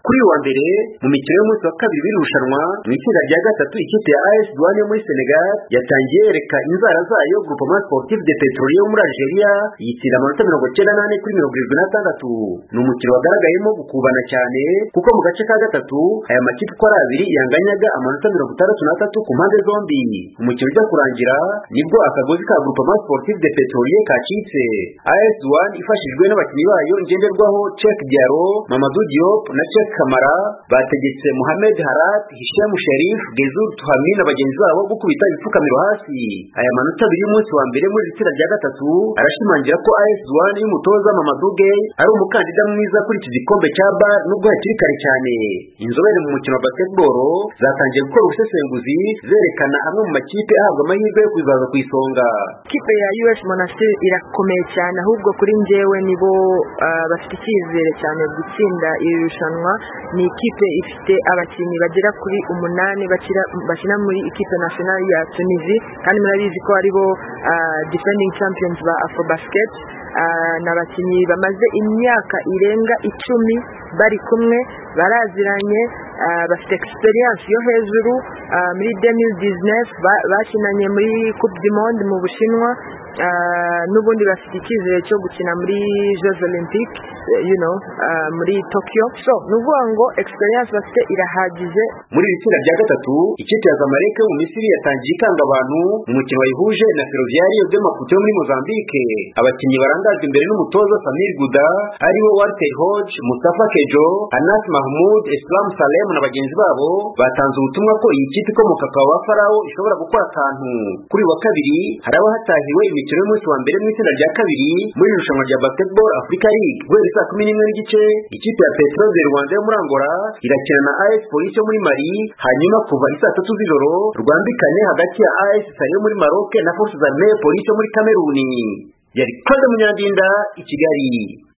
kuri uyu wa mbere mu mikino y'umunsi wa kabiri w'irushanwa mu itsinda rya gatatu ikipe ya AS Douane yo muri Senegal yatangiye yereka inzara zayo Groupement Sportif de Petrolio yo muri Algeria yitsinda amanota mirongo cyenda n'ane kuri mirongo irindwi n'atandatu ni umukino wagaragayemo gukubana cyane kuko mu gace ka gatatu aya makipe uko ari abiri yanganyaga amanota mirongo itandatu n'atatu ku mpande zombi umukino ujya kurangira nibwo akagozi ka Groupement Sportif de Petrolio kacitse AS Douane ifashijwe n'abakinnyi bayo ngenderwaho Cheikh Diaro Mamadou Diop na Cheikh Kamara bategetse Mohamed Harat Hisham Sharif Gezur Tuhami na bagenzi babo gukubita ibipfukamiro hasi aya manota abiri y'umunsi wa mbere muri iri tsinda rya gatatu arashimangira ko AS Douane y'umutoza Mamadou Gueye ari umukandida mwiza kuri iki gikombe cya BAR nubwo hakiri kare cyane inzobere mu mukino wa basketball zatangiye gukora ubusesenguzi zerekana amwe mu makipe ahabwa amahirwe yo kuzaza ku isonga ikipe ya US Monastir irakomeye cyane ahubwo kuri njyewe nibo ah, bafite icyizere cyane gutsinda iri rushanwa ni ikipe ifite abakinnyi bagera kuri umunani bakira, bakina muri ikipe national ya Tunisie kandi murabizi ko aribo ah, defending champions ba Afrobasket Ah, ni abakinnyi bamaze imyaka irenga icumi bari kumwe baraziranye ah, bafite experience yo hejuru ah, muri 2019 ba- bakinanye muri Coupe du Monde mu Bushinwa ah, n'ubundi bafite icyizere cyo gukina muri Jeux Olympiques eh, you know ah, muri Tokyo so ni ukuvuga ngo experience bafite irahagije muri iri tsinda rya gatatu ikipe ya Zamalek yo mu Misiri yatangiye ikanga abantu mu mukino wayihuje na Ferroviario de Maputo yo muri Mozambique abakinnyi barangajwe imbere n'umutoza Samir Gouda aribo Walter Hodge Mustafa Kejo Anas Mahmoud Islam Salem na bagenzi babo batanze ubutumwa ko iyi kipe ikomoka kwa ba Farao ishobora gukora akantu kuri uyu wa kabiri haraba hatahiwe imikino y'umunsi wa mbere mu itsinda rya kabiri muri iri rushanwa rya Basketball Africa League guhera saa kumi n'imwe n'igice ikipe ya Petro de Rwanda yo muri Angola irakina na AS Police yo muri Mali hanyuma kuva isaa tatu z'ijoro rwambikane hagati ya AS Sali yo muri Maroc na Force Armée Police yo muri Cameroon yari Kode Munyandinda i Kigali